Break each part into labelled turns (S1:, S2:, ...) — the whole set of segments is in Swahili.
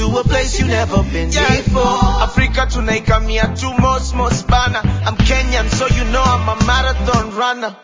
S1: to a place you never been before.
S2: Afrika tunaikamia tu mosmos bana. I'm Kenyan so you know I'm a marathon runner.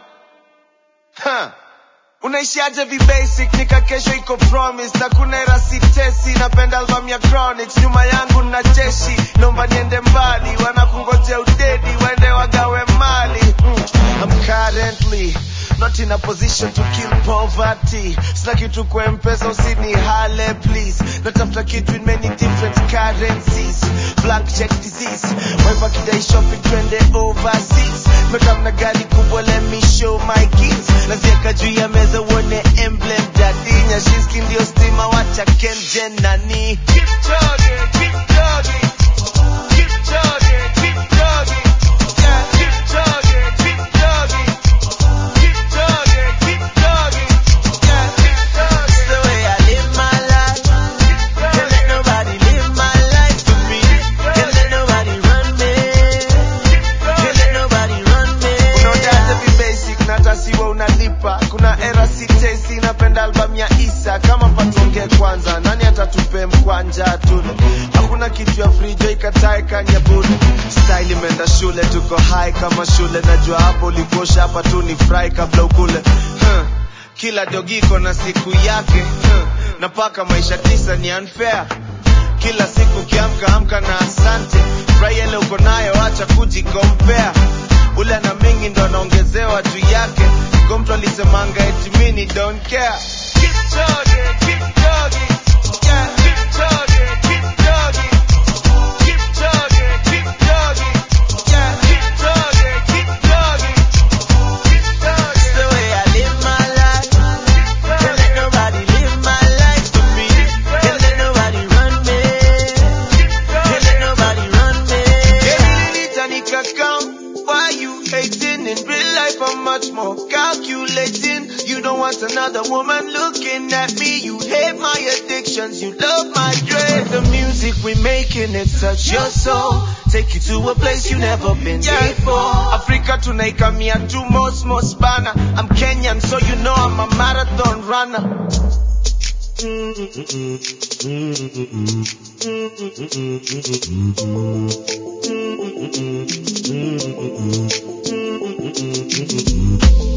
S2: Huh. Unaishiaje vibasic nika kesho iko promise na kuna era sitesi napenda album ya Chronics nyuma yangu na jeshi naomba niende mbali wanakungojea udedi waende wagawe mali mm. I'm currently not in a position to kill poverty sina kitu kwa mpesa usini hale please natafuta kitu in many different currencies blank check disease waipa kidai shopping twende overseas mekamna gari kubwa let me show my kids nazieka juu ya meza uone emblem dadi nyashinski ndio stima wacha kenjen nani keep chugging, keep chugging. Keep chugging, keep chugging. Yeah, keep chugging, keep chugging. Keep chugging, keep chugging. Yeah, keep chugging.
S1: It's the way I live my life. Can't let nobody live my life for me. Can't let nobody run me. Can't let nobody run me.
S2: unaodaza vibasic na tasiwa unalipa kuna era sitesi napenda album ya isa kama patonge kwanza nani atatupe mkwanja tule hakuna kitu ya frijo ikatae kanyabule style imeenda shule tuko high kama shule najua hapo ulikosha hapa tu ni fry kabla ukule huh. kila dogiko na siku yake huh. na paka maisha tisa ni unfair kila siku kiamka amka na asante furahi ile uko nayo acha kujikompea ule na mingi ndo anaongezewa juu yake ko mtu alisemanga eti mini don't care keep chugging, keep chugging. Yeah, keep chugging, keep chugging. Keep chugging, keep chugging. Yeah, keep chugging, keep chugging. Keep chugging.
S1: It's the way I live my life. Can't let nobody live my life for me. Can't let nobody run me. Can't let nobody run me.
S2: Why you hating? In real life, I'm much more calculating. You don't want another woman looking at me. You hate my addictions, you love my dread. The music we making, it touch your soul. Take you to a place you never been before. Africa tunaikamia tu mosmos bana. I'm Kenyan, so you know I'm a marathon runner.
S3: Mm-mm-mm.